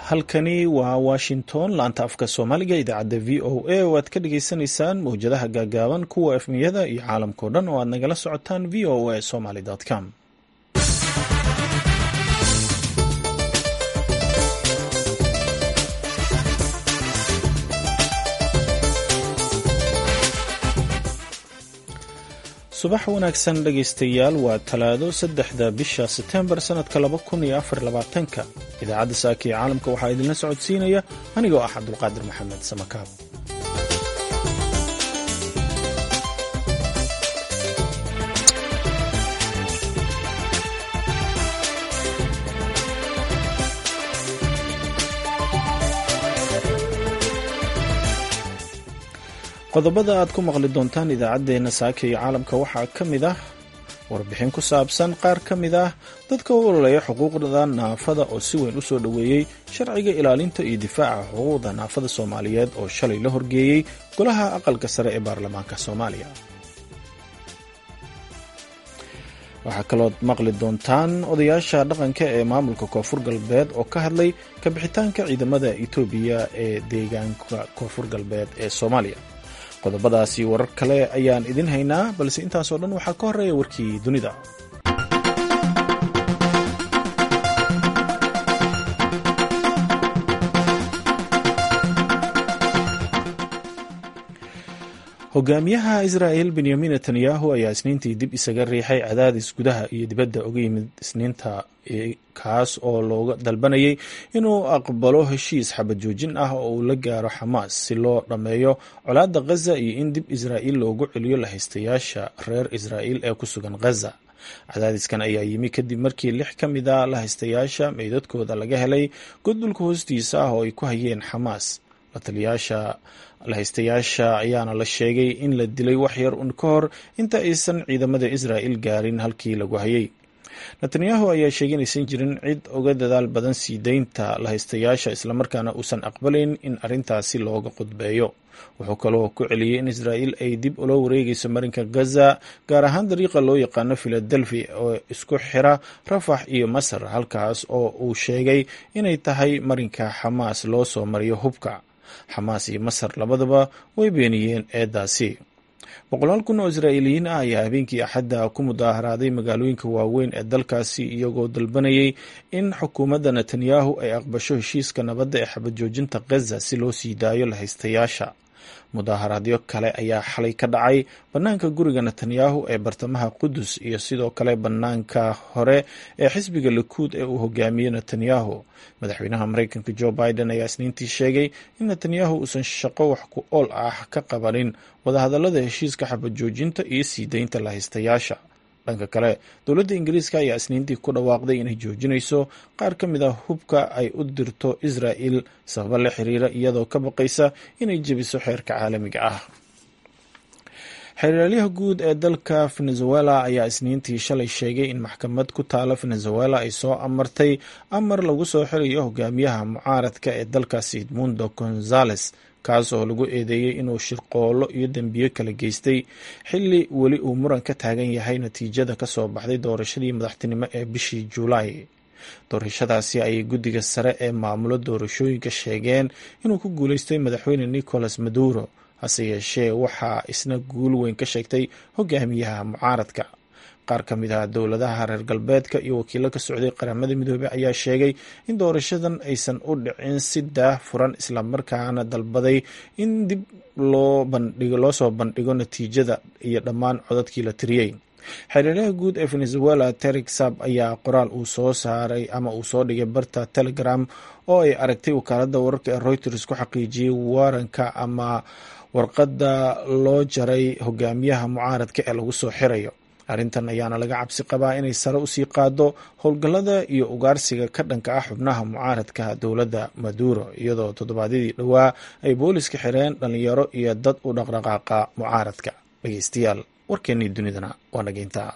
halkani waa washington laanta afka soomaaliga idaacadda v o a oo aad ka dhagaysanaysaan mawjadaha gaagaaban kuwa efmiyada iyo caalamkao dhan oo aad nagala socotaan v o a somaly com subax wanaagsan dhegaystayaal waa talaado saddexda bisha setembar sannadka laba kun iyo afar labaatanka idaacadda saaka ee caalamka waxaa idinla socodsiinaya anigoo ah cabdulqaadir maxamed samakaab qodobada aad ku maqli doontaan idaacaddeenna saaka iyo caalamka waxaa ka mid ah warbixin ku saabsan qaar ka mid ah dadka u ololeeya xuquuqda naafada oo si weyn u soo dhoweeyey sharciga ilaalinta iyo difaaca xuquuqda naafada soomaaliyeed oo shalay la horgeeyey golaha aqalka sare ee baarlamaanka soomaaliya waxaa kalood maqli doontaan odayaasha dhaqanka ee maamulka koonfur galbeed oo ka hadlay kabixitaanka ciidamada etoobiya ee deegaanka koonfur galbeed ee soomaaliya qodobadaasi warar kale ayaan idin haynaa balse intaasoo dhan waxaa ka horeeya warkii dunida hogaamiyaha israa'el benyamin netanyahu ayaa isniintii dib isaga riixay cadaadis gudaha iyo dibadda uga yimid isniinta kaas oo looga dalbanayay inuu aqbalo heshiis xabad joojin ah oo uu la gaaro xamaas si loo dhammeeyo colaadda khaza iyo in dib israa'iil loogu celiyo lahaystayaasha reer israa'iil ee ku sugan khaza cadaadiskan ayaa yimi kadib markii lix ka mid a lahaystayaasha meydadkooda laga helay godulka hoostiisa ah oo ay ku hayeen xamaas lataliyaasha lahaystayaasha ayaana la sheegay in la dilay wax yar un ka hor inta aysan ciidamada israa'il gaarin halkii lagu hayay netanyahu ayaa sheegay inaysan jirin cid uga dadaal badan sii deynta lahaystayaasha islamarkaana uusan aqbalayn in arrintaasi looga qudbeeyo wuxuu kaloo ku celiyey in israa'iil ay dib ula wareegayso marinka gaza gaar ahaan dariiqa loo yaqaano philadelphia oo isku xira rafax iyo masar halkaas oo uu sheegay inay tahay marinka xamaas loo soo mariyo hubka xamaas iyo masar labadaba way beeniyeen eedaasi boqolaal kun oo israa'iiliyiin ah ayaa habeenkii axadda ku mudaaharaaday magaalooyinka waaweyn ee dalkaasi iyagoo dalbanayay in xukuumadda netanyahu ay aqbasho heshiiska nabadda ee xabad joojinta khaza si loo sii daayo lahaystayaasha mudaaharaadyo kale ayaa xalay ka dhacay bannaanka guriga netanyahu ee bartamaha qudus iyo sidoo kale bannaanka hore ee xisbiga likuud ee uu hogaamiyo netanyahu madaxweynaha mareykanka jo biden ayaa isniintii sheegay in netanyahu uusan shaqo wax ku ool ah ka qabanin wadahadallada heshiiska xabad joojinta iyo sii deynta lahaystayaasha dhanka kale dowladda ingiriiska ayaa isniintii ku dhawaaqday inay joojinayso qaar ka mid a hubka ay u dirto israa'il sababo la xiriira iyadoo ka baqaysa inay jebiso xeerka caalamiga ah xeeraalyaha guud ee dalka venezuela ayaa isniintii shalay sheegay in maxkamad ku taala venezuela ay soo amartay amar lagu soo xirayo hogaamiyaha mucaaradka ee dalkaasi edmundo gonzales kaas oo lagu eedeeyey inuu shirqoollo iyo dembiyo kala geystay xilli weli uu muran ka taagan yahay natiijada ka soo baxday doorashadii madaxtinimo ee bishii juulaay doorashadaasi ayay guddiga sare ee maamulo doorashooyinka sheegeen inuu ku guuleystay madaxweyne nicolas maduro hase yeeshee waxaa isna guul weyn ka sheegtay hogaamiyaha mucaaradka qaar ka mid ah dowladaha reer galbeedka iyo wakiilo ka socday qaramada midoobey ayaa sheegay in doorashadan aysan u dhicin si daah furan islamarkaana dalbaday in dib loo bandhigo loo soo bandhigo natiijada iyo dhammaan codadkii la tiriyey xeeryaalaha guud ee venezuela terik sab ayaa qoraal uu soo saaray ama uu soo dhigay barta telegram oo ay aragtay wakaaladda wararka ee reuters ku xaqiijiyey waranka ama warqadda loo jaray hogaamiyaha mucaaradka ee lagu soo xirayo arrintan ayaana laga cabsi qabaa inay sare usii qaado howlgallada iyo ugaarsiga ka dhanka ah xubnaha mucaaradka dowladda maduro iyadoo toddobaadyadii dhowaa ay booliska xireen dhalinyaro iyo dad u dhaqdhaqaaqa mucaaradka dhegeystayaal warkeennii dunidana waa nageyntaa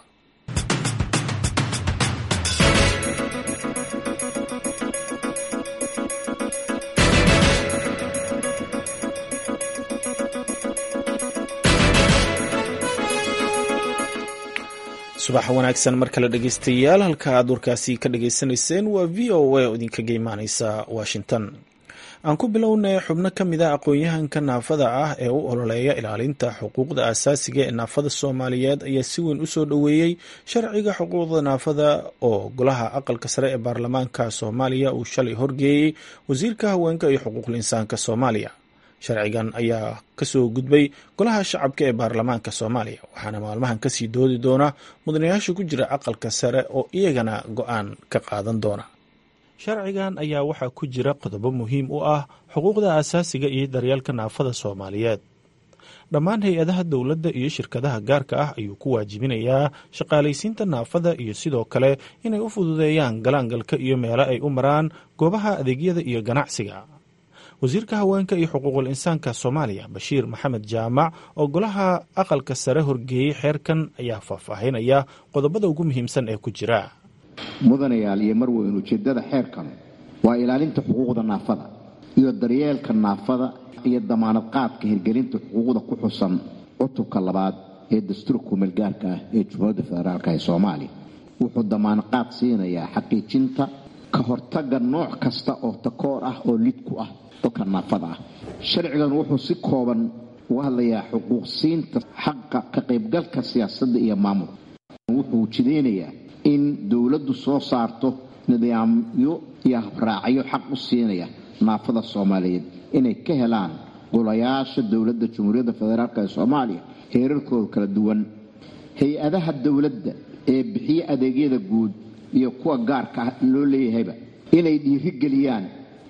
subax wanaagsan mar kale dhegeystayaal halka aad warkaasi ka dhageysanayseen waa v o a oo idinkaga imaaneysa washington aan ku bilownay xubno ka mid a aqoon-yahanka naafada ah ee u ololeeya ilaalinta xuquuqda aasaasiga ee naafada soomaaliyeed ayaa si weyn usoo dhoweeyey sharciga xuquuqda naafada oo golaha aqalka sare ee baarlamaanka soomaaliya uu shalay horgeeyey wasiirka haweenka iyo xuquuqul insaanka soomaaliya sharcigan ayaa kasoo gudbay golaha shacabka ee baarlamaanka soomaaliya waxaana maalmahan kasii doodi doona mudanayaasha ku jira aqalka sare oo iyagana go-aan ka qaadan doona sharcigan ayaa waxaa ku jira qodobo muhiim u ah xuquuqda aasaasiga iyo daryeelka naafada soomaaliyeed dhammaan hay-adaha dowladda iyo shirkadaha gaarka ah ayuu ku waajibinayaa shaqaalaysiinta naafada iyo sidoo kale inay u fududeeyaan galaangalka iyo meelo ay u maraan goobaha adeegyada iyo ganacsiga wasiirka haweenka iyo xuquuqul insaanka soomaaliya bashiir maxamed jaamac oo golaha aqalka sare horgeeyey xeerkan ayaa faahfaahinaya qodobada ugu muhiimsan ee ku jira mudanayaal iyo marweyn ujeedada xeerkan waa ilaalinta xuquuqda naafada iyo daryeelka naafada iyo damaanad qaadka hirgelinta xuquuqda ku xusan cutubka labaad ee dastuurka kumeelgaarka ah ee jumhuuriyadda federaalk ee soomaaliya wuxuu damaanad qaad siinayaa xaqiijinta ka hortaga nooc kasta oo takoor ah oo lid ku ah dadka naafada ah sharcigan wuxuu si kooban uga hadlayaa xuquuqsiinta xaqa ka qaybgalka siyaasadda iyo maamulka wuxuu jideynayaa in dowladdu soo saarto nidaamyo iyo habraacyo xaq u siinaya naafada soomaaliyeed inay ka helaan golayaasha dowladda jamhuuriyadda federaalk ee soomaaliya heerarkooda kala duwan hay-adaha dowladda ee bixiya adeegyada guud iyo kuwa gaarka ah loo leeyahayba inay dhiirigeliyaan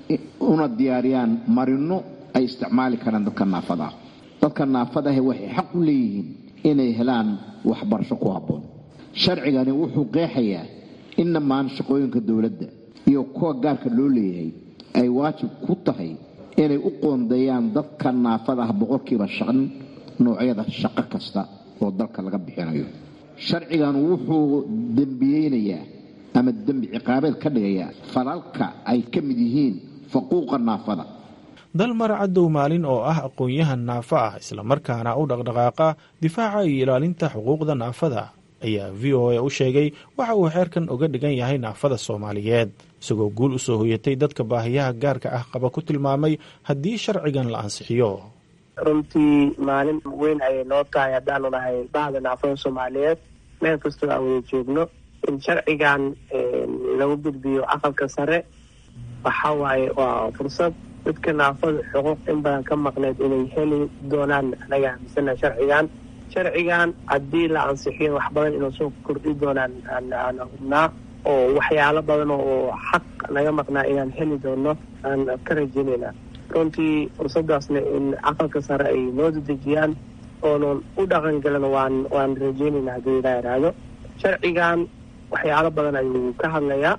una diyaariyaan marino ay isticmaali karaan dadka naafada ah dadka naafada ah waxay xaq u leeyihiin inay helaan waxbarasho ku habboon sharcigani wuxuu qeexayaa in dhammaan shaqooyinka dowladda iyo kuwa gaarka loo leeyahay ay waajib ku tahay inay u qoondeeyaan dadka naafada ah boqolkiiba shan noocyada shaqo kasta oo dalka laga bixinayo sharcigan wuxuu dembiyeynayaa ama dembi ciqaabeed ka dhigayaa falalka ay ka mid yihiin faquuqa naafada dalmar cadow maalin oo ah aqoon-yahan naafo ah islamarkaana u dhaqdhaqaaqa difaaca iyo ilaalinta xuquuqda naafada ayaa v o a u sheegay waxa uu xeerkan uga dhigan yahay naafada soomaaliyeed isagoo guul usoo hoyatay dadka baahiyaha gaarka ah qaba ku tilmaamay haddii sharcigan la ansixiyo runtii maalin weyn ayay noo tahay haddaanu nahay bahda naafada soomaaliyeed meel kastoo aan wada joogno in sharcigan lagu gudbiyo aqalka sare waxa waaye waa fursad dadka naafada xuquuq in badan ka maqneed inay heli doonaan anaga aaminsana sharcigan sharcigan haddii la ansixiyo wax badan inuu soo kordhi doonaan aan hubnaa oo waxyaalo badan oo xaq naga maqnaa inaan heli doono aan ka rajeynayna runtii fursadaasna in aqalka sare ay noo dedejiyaan oonan u dhaqangelin waan waan rajeynayna haddii ilaa iraahdo sharcigan waxyaalo badan ayuu ka hadlayaa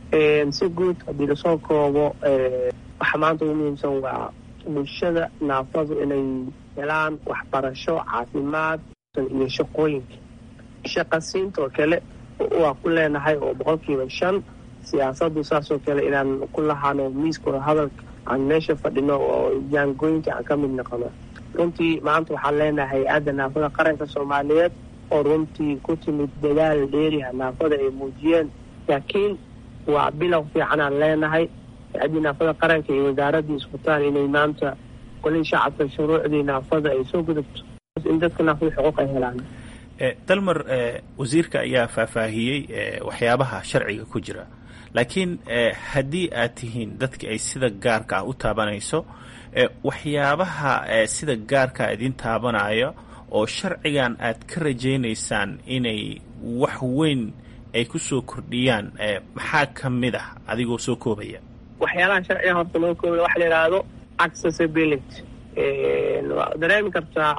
si guud haddii lasoo koobo waxa maanta ugu muhiimsan waa bulshada naafadu inay helaan waxbarasho caafimaad iyo shaqooyinka shaqasiintoo kale waa ku leenahay oo boqolkiiba shan siyaasadu saasoo kale inaan ku lahaano miiskooda hadalka aan meesha fadhino oo jaangooyinka aan ka mid noqono runtii maanta waxaan leenahay hay-adda naafada qaranka soomaaliyeed oo runtii ku timid dadaal dheeriha naafada ay muujiyeen laakiin waa bilow fiican aan leenahay hay-addii naafada qaranka iyo wasaaraddii iskutaan inay maanta golihii shacabka shuruucdii naafada ay soo gudubto in dadka naafada xuquuq ay helaan dalmar wasiirka ayaa faahfaahiyey waxyaabaha sharciga ku jira laakiin haddii aad tihiin dadka ay sida gaarka ah u taabanayso waxyaabaha sida gaarka idin taabanayo oo sharcigan aad ka rajaynaysaan inay wax weyn ay ku soo kordhiyaan maxaa ka mid ah adigoo soo koobaya waxyaalaha sharciga horta loo koobaya waxa la yidhaahdo accessibility waa dareemi kartaa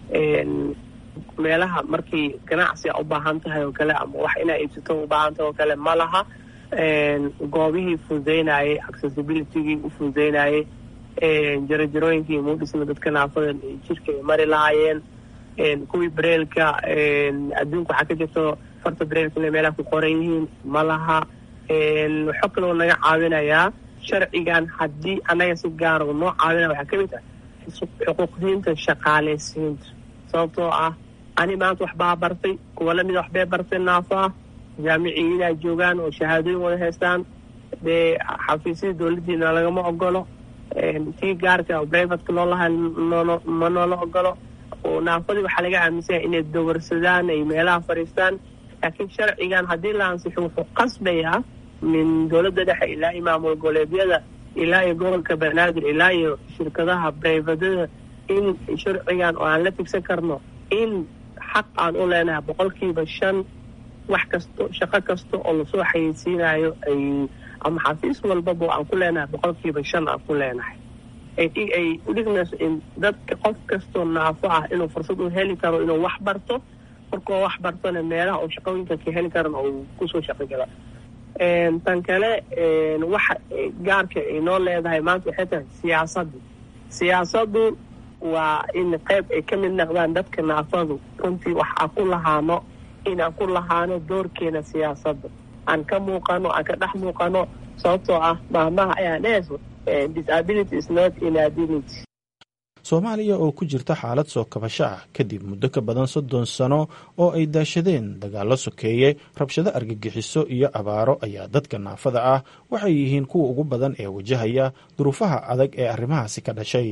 meelaha markii ganacsi a u baahan tahay oo kale ama wax inaa iibsato u baahan tahay oo kale ma laha goobihii fududeynayay accessibilitygii u fududeynayay jarajarooyinkii muudhisna dadka naafada jirka ay mari lahaayeen kuwii bareelka adduunka waxaa ka jirto farta bareelka inay meelaha ku qoran yihiin ma laha waxoo kaloo naga caawinayaa sharcigan haddii annaga si gaara noo caawinaya waxaa ka mid ah xuquuqdiinta shaqaaleysiinta sababtoo ah ani maanta waxbaa bartay kuwa lamida waxbay bartay naafo ah jaamiciyiin ay joogaan oo shahaadooyin wada haystaan dee xafiisyada dowladdiina lagama ogolo tii gaarka oo brivatka loo lahay ma noola ogolo oo naafadii waxaa laga aaminsanya inay dawarsadaan ay meelaha fadhiistaan laakiin sharcigan haddii la ansixo wuxuu qasbayaa min dowladda dhexe ilaa iyo maamul goboleedyada ilaa iyo gobolka banaadir ilaa iyo shirkadaha brivadada in sharcigan oo aan la tigsan karno in xaq aan u leenahay boqolkiiba shan wax kasto shaqo kasta oo lasoo xayeysiinayo ay ama xafiis walbaba aan ku leenahay boqolkiiba shan aan ku leenahay ay udhigmayso in dadka qof kastoo naafo ah inuu fursad u heli karo inuu wax barto markoo wax bartona meelaha uu shaqooyinka ka heli karan oo kusoo shaqo gala tan kale waxa gaarka ay noo leedahay maanta waxay tahay siyaasaddu siyaasaddu waa in qayb ay ka mid noqdaan dadka naafadu runtii wax aan ku lahaano inaan ku lahaano doorkeena siyaasadda aan ka muuqano aan ka dhex muuqano sababtoo ah maahmaha ayaa dhehayso disability is not inability soomaaliya oo ku jirta xaalad soo kabasho ah kadib muddo ka badan soddon sano oo ay daashadeen dagaallo sokeeye rabshado argagixiso iyo abaaro ayaa dadka naafada ah waxay yihiin kuwa ugu badan ee wajahaya duruufaha adag ee arrimahaasi ka dhashay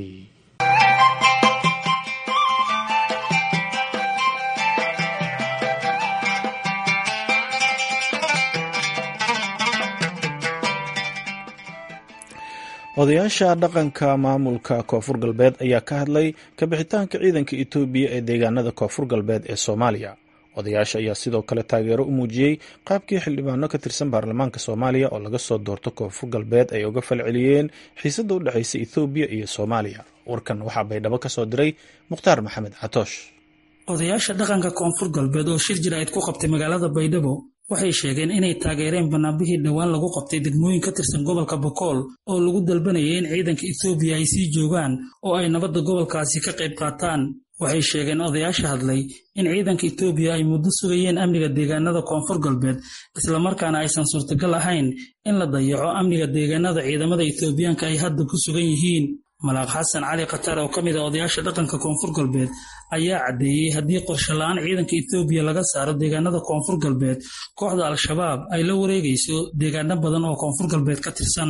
odayaasha dhaqanka maamulka koonfur galbeed ayaa ka hadlay kabixitaanka ciidanka etoobiya ee deegaanada koonfur galbeed ee soomaaliya odayaasha ayaa sidoo kale taageero u muujiyey qaabkii xildhibaano ka tirsan baarlamaanka soomaaliya oo laga soo doorto koonfur galbeed ay uga falceliyeen xiisadda u dhexaysa ethoobiya iyo soomaaliya warkan waxaa baydhabo ka soo diray mukhtaar maxamed catoosh odayaasha dhaqanka koonfur galbeed oo shir jira-id ku qabtay magaalada baydhabo waxay sheegeen inay taageereen banaanbixii dhowaan lagu qabtay degmooyin ka tirsan gobolka bokool oo lagu dalbanayay in ciidanka ethoobiya ay sii joogaan oo ay nabadda gobolkaasi ka qayb qaataan waxay sheegeen odayaasha hadlay in ciidanka etoobiya ay muddo sugayeen amniga deegaanada koonfur galbeed islamarkaana aysan suurtagal ahayn in la dayaco amniga deegaanada ciidamada etoobiyaanka ay hadda ku sugan yihiin malaaq xasan cali khatar oo ka mid a odayaasha dhaqanka koonfur galbeed ayaa caddeeyey haddii qorshe la-aan ciidanka etoobiya laga saaro deegaanada koonfur galbeed kooxda al-shabaab ay la wareegayso deegaano badan oo koonfur galbeed ka tirsan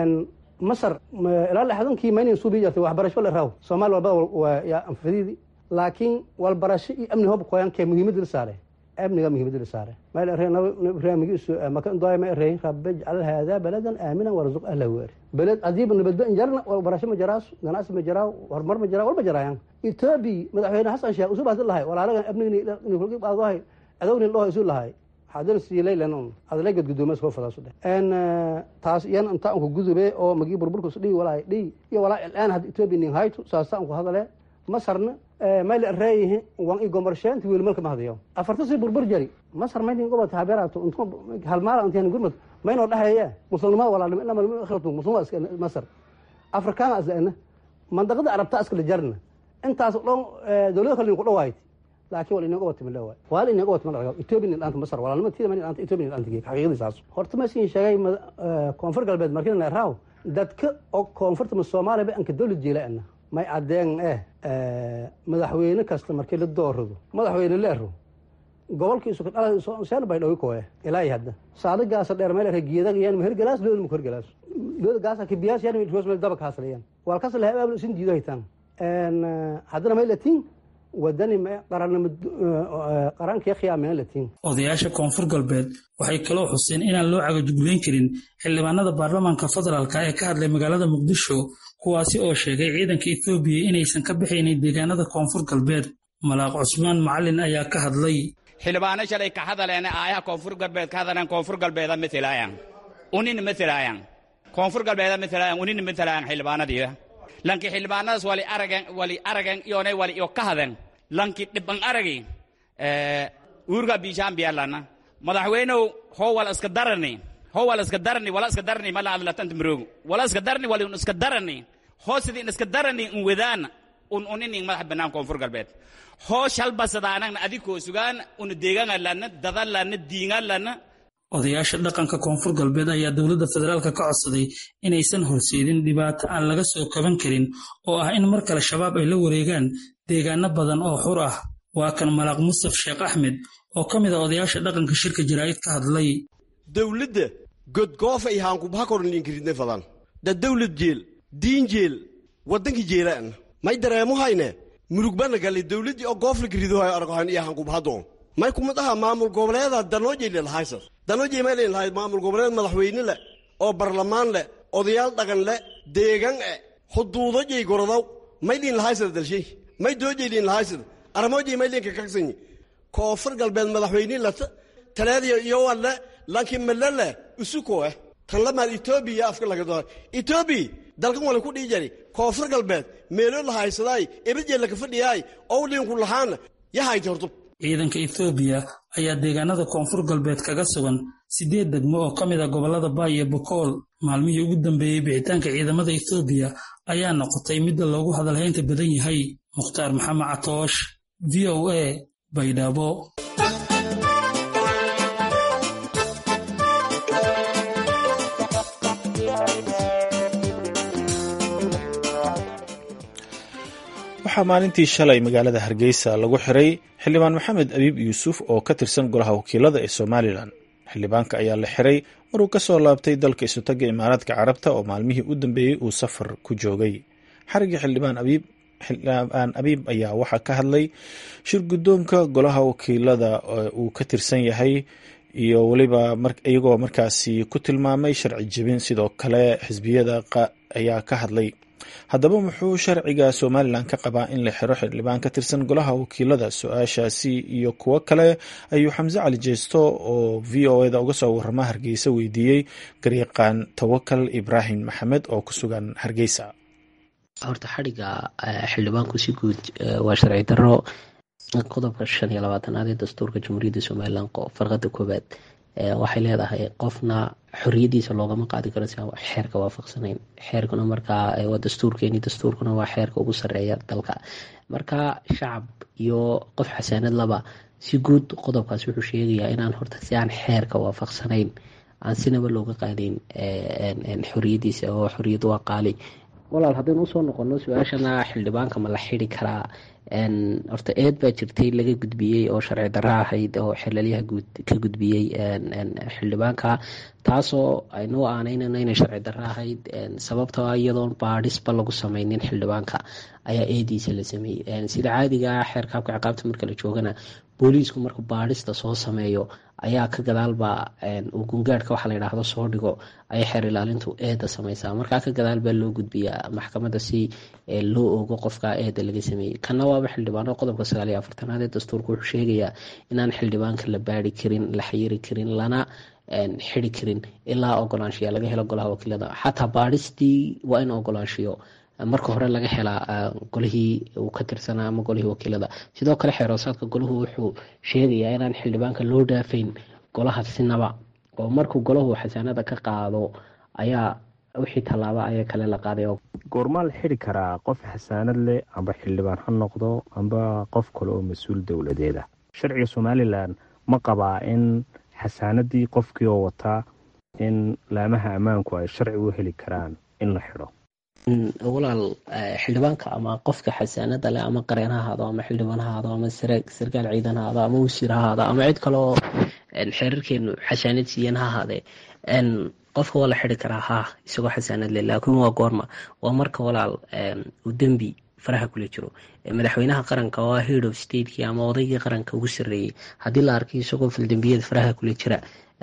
masar ilaa lixdankii maynan suubi jirtay waxbarasho la raaw soomaali walbada waa yaa anfadiidi laakiin walbarasho iyo amni hob koyankee muhiimadda la saare amniga muhiimadda la saare mayl arey nabramigiisu maka indoy ma arey rabbi ijcal haadaa baladan aaminan warzuq ahla weeri beled adiiba nabaddo injarna walbarasho ma jaraas ganacsi ma jaraa horumar ma jaraa walba jaraayan etoobiya madaxweyne xasan sheekh usuu baasi lahay walaalagan amnigniadohay adowni dhaho isu lahay hadana siilaylan adaleegad gudoomas koo fadaasu dheh en taas iyan inta anku gudube oo magii burburkus dhihi walaay dhihi iyo walaa ilaan hadda etoobiya nin haytu saasa anku hadale masarna mayl reeyihi wan i gomarsheenti wiilmalka ma hadayo afarta si burbur jari masar maydin gobota habeerato halmaala intiyan gurmad maynoo dhaheeye muslimnimada walaalnimo inama akhiratu muslimada iska masar afrikaana isla mandaqada arabta iskala jarna intaas dhan dowlada kale ku dhawaayt laakiin wal inaga wata malawa wal inaga wata malaga etoobiya nin dhaanta masar walaalnimo tiida man dhaanta etoobiya nin dhaanta geek xaqiiqadii saas horta ma siin sheegay koonfur galbeed markii na raaw dadka oo koonfurta soomaaliya ba anka dowlad jeelaana may caddeen eh madaxweyne kasta markii la doorado madaxweyne leero gobolkiisu kadhala bay dhawi koe ilaa hadda saadagaasa dheer meel geedag yan mahergalaas looda ma korgalaas looda gaasa kibiyaas yan roos meel daba kaasalayan wal kasa laha aabl isin diido haytaan haddana may latiin wadani qarankii khiyaamina latiin odayaasha koonfur galbeed waxay kaloo xuseen inaan loo cagajugleyn karin xildhibaanada baarlamaanka federaalka ee ka hadlay magaalada muqdisho kuwaasi oo sheegay ciidanka etoobiya inaysan ka bixaynin deegaanada koonfur galbeed malaaq cusmaan macalin ayaa ka hadlay xildhibaano shalay ka hadaleen aayaha koonfur galbeed ka hadaleen koonfur galbeeda matalaayan unina matalaayan koonfur galbeeda matalaayan unina matalaayan xildhibaanadiida lanki xildhibaanadaas wali aragen wali aragen iyonay wali iyo ka haden lanki dhiban aragi uurga biishaan biyalana madaxweynow how wal iska darani how wal iska darani wala iska darani mala adlatanta maroogu wala iska darani wali un iska darani hoo sidii in iska darani un wadaan un unining madax bannaan koonfur galbeed hoo shalbasadaanagna adikoo sugaan una deegaanga lana dadan lana diingaan lana odayaasha dhaqanka koonfur galbeed ayaa dowladda federaalka ka codsaday inaysan horseedin dhibaato aan laga soo kaban karin oo ah in mar kale shabaab ay la wareegaan deegaano badan oo xur ah waa kan malaaq mustaf sheekh axmed oo ka mid a odayaasha dhaqanka shirka jaraa'id ka hadlay dawladda godgoofa iyo haankubahakorninkiridne fadan da dawlad jeel diin jeel waddankii jeelaan may dareemo hayne murugbana gali dawladdii oo goofla kiridohay argohan iyo haankubahadoon may kumid aha maamul goboleeda danoojayli lahaysad danoojay may layn lahayd maamul goboleed madaxweyne leh oo barlamaan leh odayaal dhaqan leh deegan e xuduudojay gorodow may liin lahaysad dalshay may doojay liin lahaysad armoojay may liinka kaksanyi koonfur galbeed madaxweyne lata taleediyo iyo walle laakiin malele usuko eh tan lamaad etoobiya afka laga doona etoobiya dalkan wala ku dhihi jari koonfur galbeed meelo la haysadaay ebadjeel laka fadhiyaay owliinku lahaana yahayti hortub ciidanka ethoobiya ayaa deegaanada koonfur galbeed kaga sugan siddeed degmo oo ka mid a gobollada baay iyo bokool maalmihii ugu dambeeyey bixitaanka ciidamada ethoobiya ayaa noqotay midda loogu hadalhaynta badan yahay mukhtaar maxamed catoosh v o a baydhabo waxaa maalintii shalay magaalada hargeysa lagu xiray xildhibaan maxamed abiib yuusuf oo ka tirsan golaha wakiilada ee somalilan xildhibaanka ayaa la xiray maruu ka soo laabtay dalka isutaga imaaraadka carabta oo maalmihii u dambeeyey uu safar ku joogay xarigii xildhibaan abiib xildhibaan abiib ayaa waxaa ka hadlay shir guddoonka golaha wakiilada uu ka tirsan yahay iyo weliba iyagoo markaasi ku tilmaamay sharci jebin sidoo kale xisbiyada ayaa ka hadlay haddaba muxuu sharciga somalilan ka qabaa in la xiro xildhibaan ka tirsan golaha wakiilada su-aashaasi iyo kuwo kale ayuu xamse cali jeesto oo v o eda uga soo warama hargeysa weydiiyey garyaqaan tawakal ibraahim maxamed oo ku sugan hargeysa horta xadhiga xildhibaanku si guud waa sharci daro qodobka shan iyo labaatanaad ee dastuurka jamhuuriyadda somalilan farqada koowaad waxay leedahay qofna xoriyadiisa loogama qaadi karo si aan xeerka waafaqsanayn xeerkuna markaa waa dastuurkeeni dastuurkuna waa xeerka ugu sareeya dalka marka shacab iyo qof xasaanad laba si guud qodobkaas wuxuu sheegayaa inaan horta si aan xeerka waafaqsanayn aan sinaba looga qaadayn xoriyadiisa oo xoriyadu waa qaali walaal haddaynu usoo noqono su-aashana xildhibaanka ma la xidi karaa horta eed baa jirtay laga gudbiyey oo sharci darra ahayd oo xelalyaha ka gudbiyey xildhibaanka taasoo aynu aanaynana inay sharci darra ahayd sababtoo ah iyadoon baadhisba lagu sameynin xildhibaanka ayaa eediisa la sameeyey sida caadiga ah xeerka habka ciqaabta marka la joogana booliisku markuu baadhista soo sameeyo ayaa ka gadaalba uu gungaadhka waxa la yidhaahdo soo dhigo ayay xeer ilaalintu eeda sameysaa markaa ka gadaal baa loo gudbiyaa maxkamadda si loo ogo qofka eeda laga sameeyey kana waaba xildhibaano qodobka sagaal iyo afartanaad ee dastuurka wuxuu sheegayaa inaan xildhibaanka la baari karin la xayiri karin lana xidi karin ilaa ogolaanshiya laga helo golaha wakiilada xataa baadhistii waa in ogolaanshiyo marka hore laga helaa golihii uu ka tirsanaa ama golihii wakiilada sidoo kale xeeroosaadka golahu wuxuu sheegayaa inaan xildhibaanka loo dhaafayn golaha sinaba oo markuu golahu xasaanada ka qaado ayaa wixii tallaaba ayaa kale la qaaday goormaa la xidi karaa qof xasaanad leh amba xildhibaan ha noqdo amba qof kale oo mas-uul dowladeed ah sharciga somalilan ma qabaa in xasaanadii qofkii oo wataa in laamaha ammaanku ay sharci u heli karaan in la xidho walaal xildhibaanka ama qofka xasaanada leh ama qareen ha ahaado ama xildhibaan ha ahaado ama sarkaal ciidan ha ahaado ama wasiir ha ahaado ama cid kale oo xeerarkeenu xasaanad siiyeen ha ahaadee qofka waa la xidi karaa ha isagoo xasaanad leh laakiin waa goorma waa marka walaal uu dembi faraha kula jiro madaxweynaha qaranka oo head of stateki ama odaygii qaranka ugu sareeyey haddii la arkay isagoo faldembiyada faraha kula jira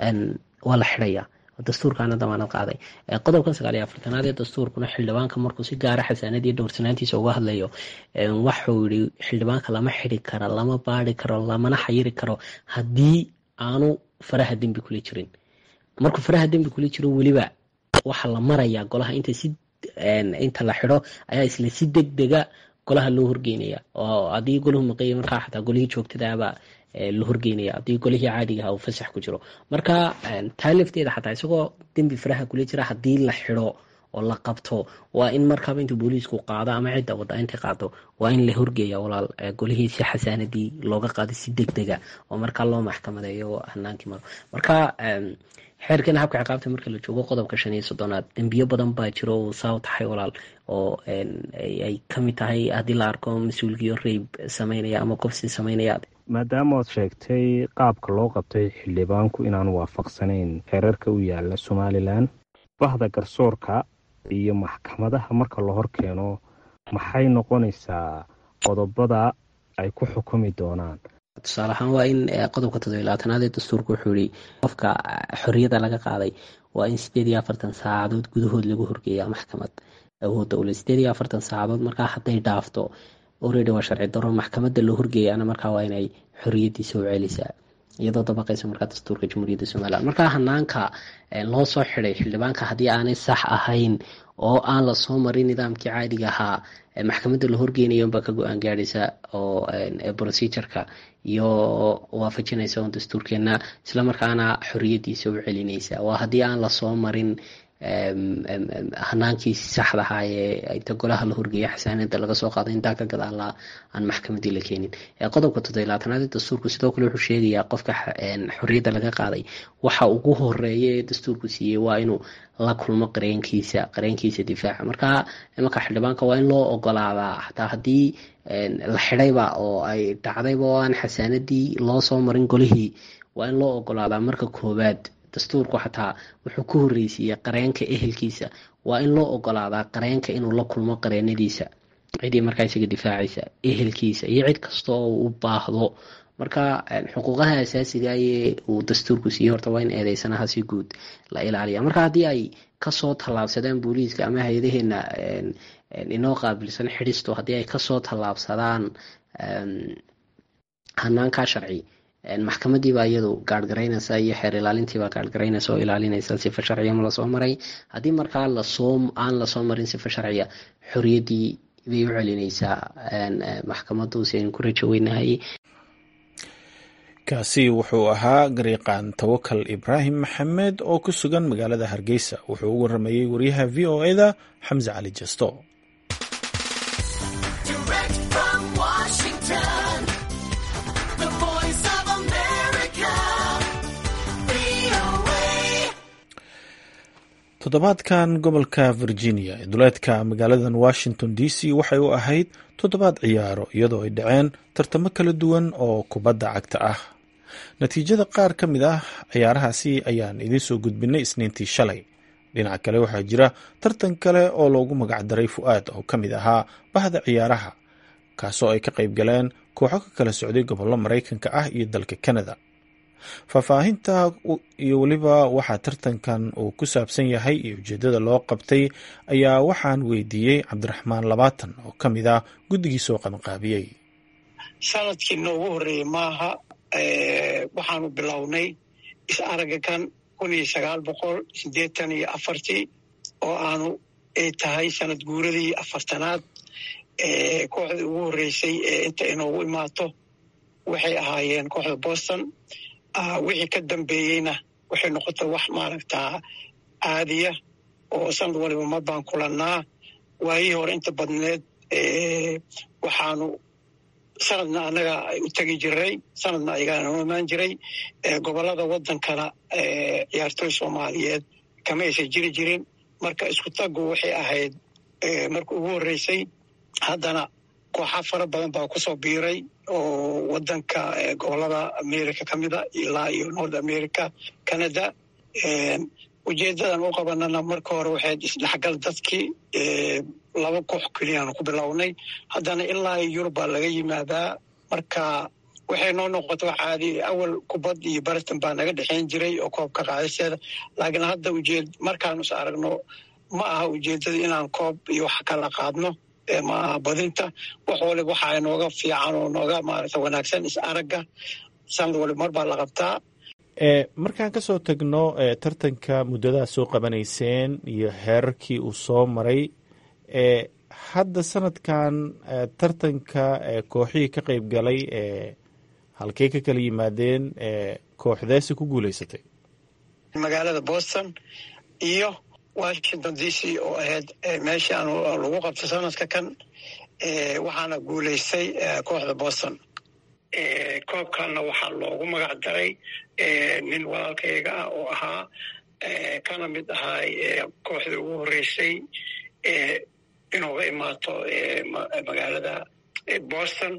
waa la xidaya dastuurkaana damaanad qaaday qodobkan sagaal iyo afartanaad ee dastuurkuna xildhibaanka markuu si gaara xasaanadii dhowrsanaantiisa uga hadlayo waxuu yihi xildhibaanka lama xidi karo lama baari karo lamana xayiri karo haddii aanu faraha dembi kula jirin markuu faraha dembi kula jiro weliba waxaa la marayaa golaha inta si inta la xido ayaa isla si deg dega golaha loo horgeynaya oo haddii golahu maqeeya markaa xataa golihii joogtadaaba la horgeynaya haddii golihii caadigaha uu fasax ku jiro marka taa lafteeda xataa isagoo dembi faraha kula jira haddii la xido oo la qabto waa in markaaba intuu booliisku qaado ama cidda wada intay qaado waa in la horgeeya walaal golihii si xasaanadii looga qaado si deg dega oo markaa loo maxkamadeeyo hanaankii maro marka xeerkan habka ciqaabta marka la joogo qodobka shan iyo soddonaad dembiyo badan baa jiro uu saa taxay walaal oo ay kamid tahay haddii la arko mas-uulkiyo reyb sameynaya ama qofsi sameynaya maadaama oad sheegtay qaabka loo qabtay xildhibaanku inaan waafaqsanayn xeerarka u yaala somalilan bahda garsoorka iyo maxkamadaha marka la hor keeno maxay noqonaysaa qodobada ay ku xukumi doonaan tusaale ahaan waa in qodobka toddobiy labaatanaad ee dastuurka wuxuu yihi qofka xorriyadda laga qaaday waa in sideed iyo afartan saacadood gudahood lagu horgeeyaa maxkamad awoodda ule sideed iyo afartan saacadood markaa hadday dhaafto oredi waa sharci daro maxkamadda la horgeeyana markaa waa inay xorriyaddiisa u celisaa iyadoo dabaqaysa markaa dastuurka jamhuuriyadda somalilan markaa hanaanka loo soo xiday xildhibaanka haddii aanay sax ahayn oo aan lasoo marin nidaamkii caadiga ahaa maxkamadda la horgeynayo unbaa ka go-aan gaadhaysa oo procedureka iyo waafajinaysa un dastuurkeena islamarkaana xoriyadiisa u celinaysa waa haddii aan lasoo marin hanaankiisi saxda ahaa ee inta golaha la horgeeya xasaanada laga soo qaaday intaa ka gadaala aan maxkamadii la keenin qodobka toddobiy labaatanaad ee dastuurku sidoo kale wuxuu sheegayaa qofka xorriyadda laga qaaday waxa ugu horeeya ee dastuurku siiyey waa inuu la kulmo qareenkiisa qareenkiisa difaaca marka imanka xildhibaanka waa in loo ogolaadaa xataa haddii la xidayba oo ay dhacdayba oo aan xasaanadii loo soo marin golihii waa in loo ogolaadaa marka koowaad dastuurku xataa wuxuu ku horreysiiyey qareenka ehelkiisa waa in loo ogolaadaa qareenka inuu la kulmo qareenadiisa cidii markaa isaga difaacaysa ehelkiisa iyo cid kasta oo u baahdo marka xuquuqaha asaasiga ee uu dastuurku siiyey horta waa in eedeysanaha si guud la ilaaliya marka haddii ay kasoo tallaabsadaan booliiska ama hay-adaheena inoo qaabilsan xidhisto haddii ay kasoo tallaabsadaan hanaankaa sharci maxkamadiibaa iyadu gaarhgaraynaysa iyo xeer ilaalintiibaa gaarhgaraynaysa oo ilaalinaysa sifa sharciya ma lasoo maray haddii markaa lasoo aan lasoo marin sifa sharciya xorriyaddii bay u celinaysaa maxkamadu si aynu ku rajo weynahay kaasi wuxuu ahaa gariiqaan tawakal ibraahim maxamed oo ku sugan magaalada hargeysa wuxuu u waramayey wariyaha v o e da xamse cali jasto toddobaadkan gobolka virginia ee duleedka magaaladan washington d c waxay u ahayd toddobaad ciyaaro iyadoo ay dhaceen tartamo kala duwan oo kubadda cagta ah natiijada qaar ka mid ah ciyaarahaasi ayaan idiin soo gudbinay isniintii shalay dhinaca kale waxaa jira tartan kale oo loogu magacdaray fu-aad oo ka mid ahaa bahda ciyaaraha kaasoo ay ka qayb galeen kooxo ka kala socday gobollo maraykanka ah iyo dalka canada faahfaahinta iyo weliba waxaa tartankan uu ku saabsan yahay iyo ujeedada loo qabtay ayaa waxaan weydiiyey cabdiraxmaan labaatan oo ka mid ah guddigii soo qabanqaabiyey sanadkii noogu horreeyey maaha waxaanu bilownay is-araga kan kun iyo sagaal boqol siddeetan iyo afartii oo aanu ay tahay sanad guuradii afartanaad kooxdii ugu horreysay ee inta inoogu imaato waxay ahaayeen kooxda boston wixii ka dambeeyeyna waxay noqotay wax maaragtaa caadiya oo sanad waliba mar baan kulannaa waayihii hore inta badneed waxaanu sanadna annaga u tegi jiray sanadna ayagaa noo imaan jiray gobollada waddankana ciyaartooy soomaaliyeed kama aysan jiri jirin marka isku taggu waxay ahayd marka ugu horreysay haddana kooxa fara badan baa kusoo biiray oo waddanka gobollada america ka mida ilaa iyo north america canada ujeedadan u qabanana marka hore waxayd isdhexgal dadkii laba koox keliyaanu ku bilownay haddana ilaa yurub baa laga yimaadaa marka waxay noo noqota wax caadi awal kubad iyo baratan baa naga dhexeyn jiray oo koobka qaadisteeda laakiin hadda ujeed markaanu is aragno ma aha ujeedada inaan koob iyo wax kala qaadno ma aha badinta wax waliba waxaa nooga fiican oo nooga maarata wanaagsan is aragga sanad waliba mar baa la qabtaa markaan kasoo tagno tartanka muddadaad soo qabanayseen iyo heerarkii uu soo maray hadda sanadkan tartanka kooxihii ka qayb galay halkey ka kala yimaadeen kooxdeesi ku guuleysatay magaalada boston iyo washington d c oo ahayd meeshii aan lagu qabto sanadka kan waxaana guuleystay kooxda boston koobkanna waxaa loogu magac daray nin walaalkayga ah oo ahaa kana mid ahaa kooxdii ugu horreysay inooga imaato magaalada boston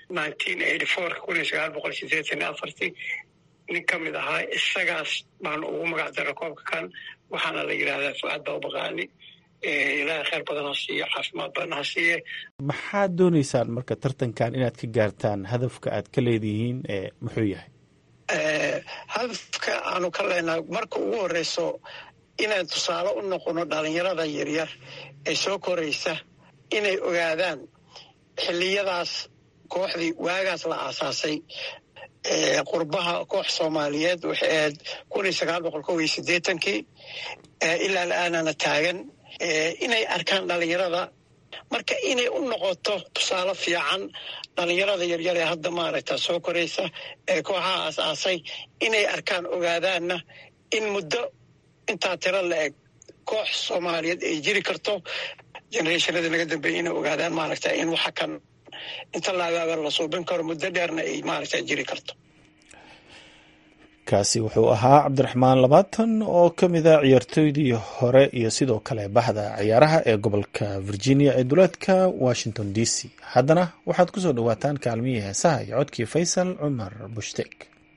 nin ka mid ahaa isagaas baanu ugu magac dara koobka kan waxaana la yidhahdaa fuaad baabaqaani ilaahay khayr badan ha siiyo caafimaad badan ha siiye maxaad dooneysaan marka tartankan inaad ka gaartaan hadafka aad ka leedihiin muxuu yahay hadafka aanu ka leenahay marka ugu horeyso inaan tusaale u noqono dhalinyarada yaryar ee soo koraysa inay ogaadaan xilliyadaas kooxdii waagaas la aasaasay qurbaha koox soomaaliyeed waxay ahayd kun iyo sagaal boqol kow iyo siddeetankii ilaa la-aanana taagan inay arkaan dhalinyarada marka inay u noqoto tusaale fiican dhalinyarada yaryar ee hadda maaragta soo koraysa ee kooxaha aas-aasay inay arkaan ogaadaanna in muddo intaa tiro la eg koox soomaaliyeed ay jiri karto generationada naga dambeeya inay ogaadaan maaragta in waxa kan inta laagaaga la suubin karo muddo dheerna ay maaragta jiri karto kaasi wuxuu ahaa cabdiraxmaan labaatan oo ka mid a ciyaartooydii hore iyo sidoo kale bahda ciyaaraha ee gobolka virginia ee duleedka washington d c haddana waxaad ku soo dhowaataan kaalmihii heesaha iyo codkii faysal cumar bushtek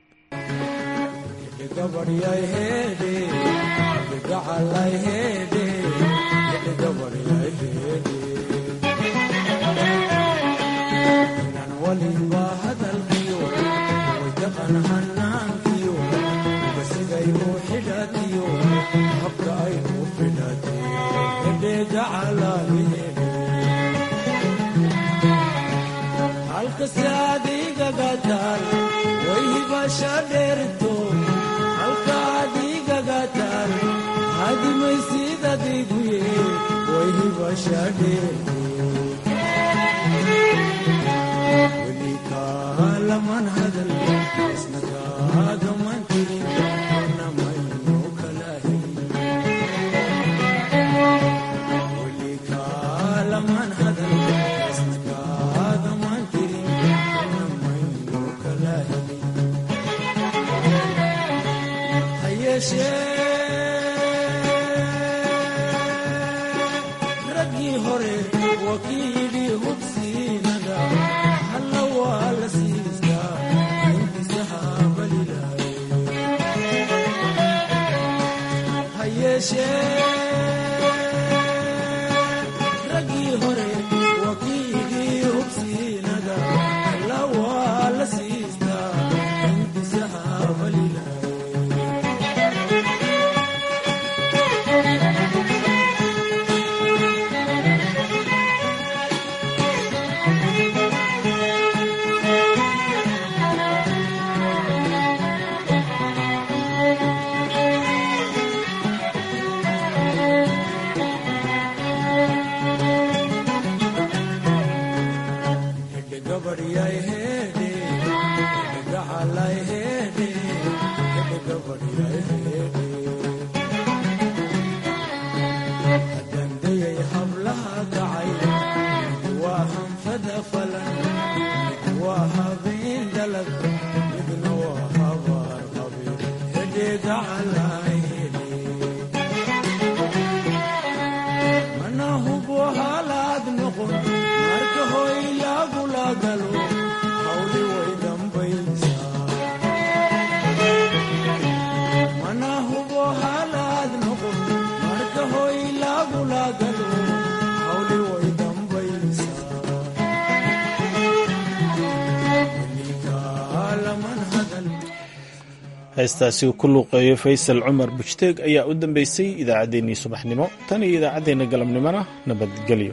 heestaasi uu ku luuqeeyo faysal cumar bujteeg ayaa u dambeysay idaacaddeenii subaxnimo tan iyo idaacaddeenna galabnimona nabadgelyo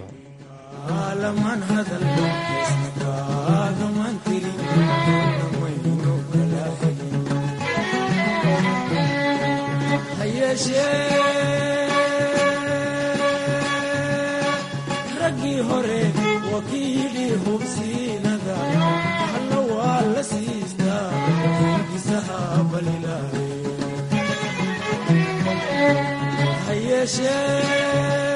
raggii hore wakiilii hubsiinada halla waa la siistaa hingisaha balilaaye ha yeeshee